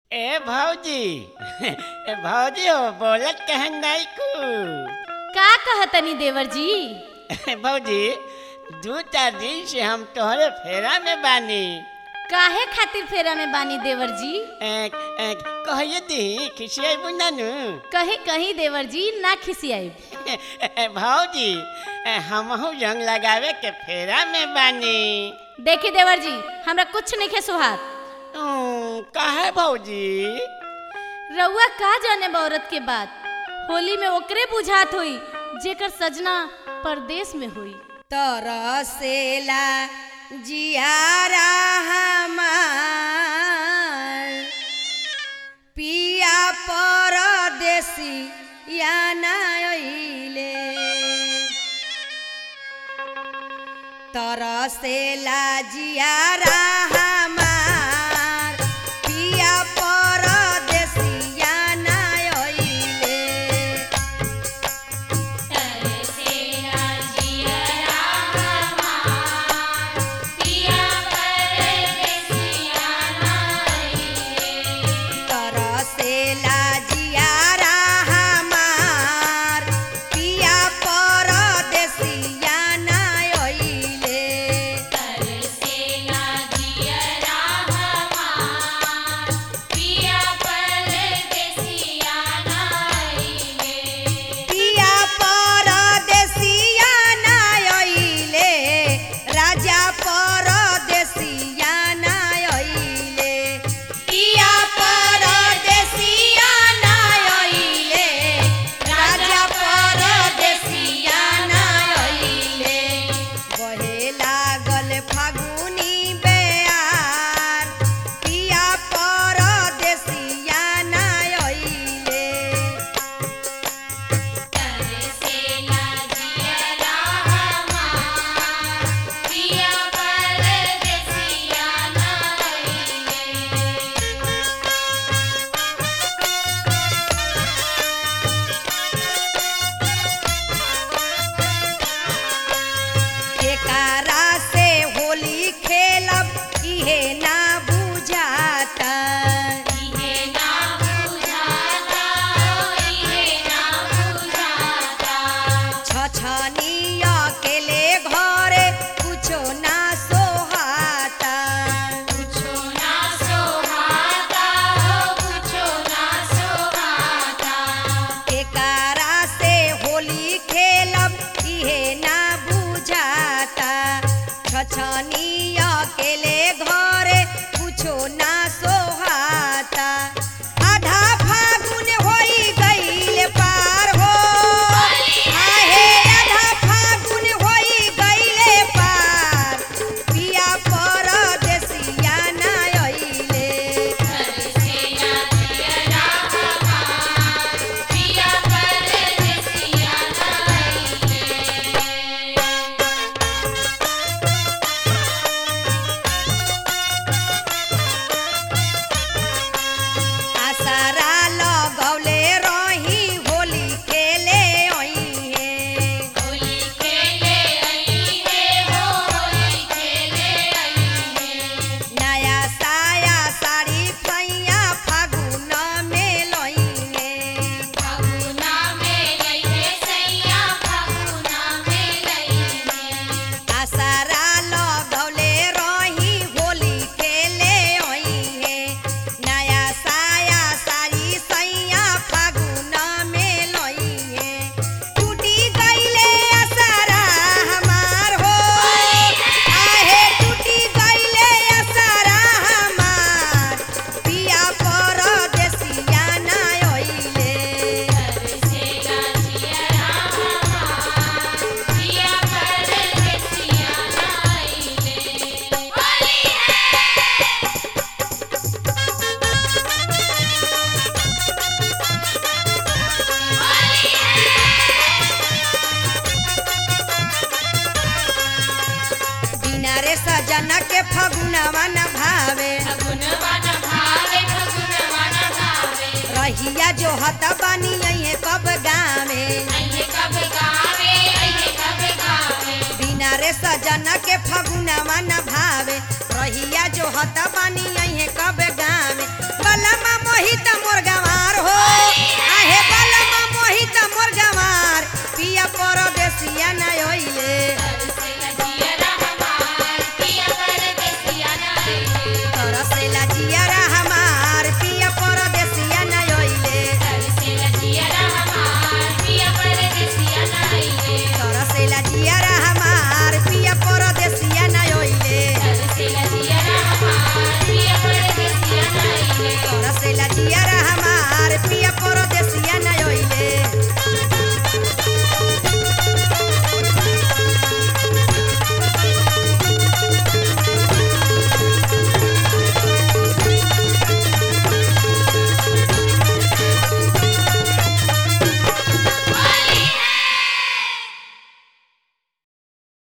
ए भौजी ए भौजी हो बोलत कहन नहीं कु का कहतनी देवर जी भौजी दू चार दिन से हम तोहरे फेरा में बानी काहे खातिर फेरा में बानी देवर जी ए, ए, कहिए दी खिसियाई बुनानु कहीं कहीं देवर जी ना खिसियाई भौजी ए, हमहू रंग लगावे के फेरा में बानी देखी देवर जी हमरा कुछ नहीं खे सुहात उम, काहे भौजी रउआ का जाने बा औरत के बात होली में ओकरे बुझात हुई जेकर सजना परदेश में हुई तरसेला जियारा हमार पिया परदेसी या नाइले तरसेला जियारा हमार पिया परदेसी या नाइले तरसेला जियारा हमार पिया परदेसिया नाइले पिया परदेसिया नाइले राजा परदेसिया नाइले पिया परदेसिया नाइले राजा परदेसिया नाइले बहे लागल फागुनी बेयार पिया परदेसिया नाइले केकारा से होली खेलब इहे ना बुझाता छछनी अकेले घरे कुछो ना सोहाता केकारा से होली खेलब इहे ना बुझाता छछनी अकेले घरे कुछो ना सोहाता आधा फागुन होई गईल पार हो आहे आधा फागुन होई गईले पार पिया परदेसिया ना अइले आसारा लगौले रही होली खेले अइहे नया साया साड़ी फैया फागुन में लइहे आसारा लगौले रही होली खेले अइहे नया साया साड़ी सैया फागुन में लइहे टूटी गईले आसारा हमार हो आहे टूटी गईले आसारा हमार पिया परदेसिया ना अइले बिना रे सजना के फगुनवा न भावे रहिया जो हत बनी अइहे कब गावे बिना रे सजना के फगुनवा न भावे रहिया जो हत बनी अइहे कब गावे कलमा तरसे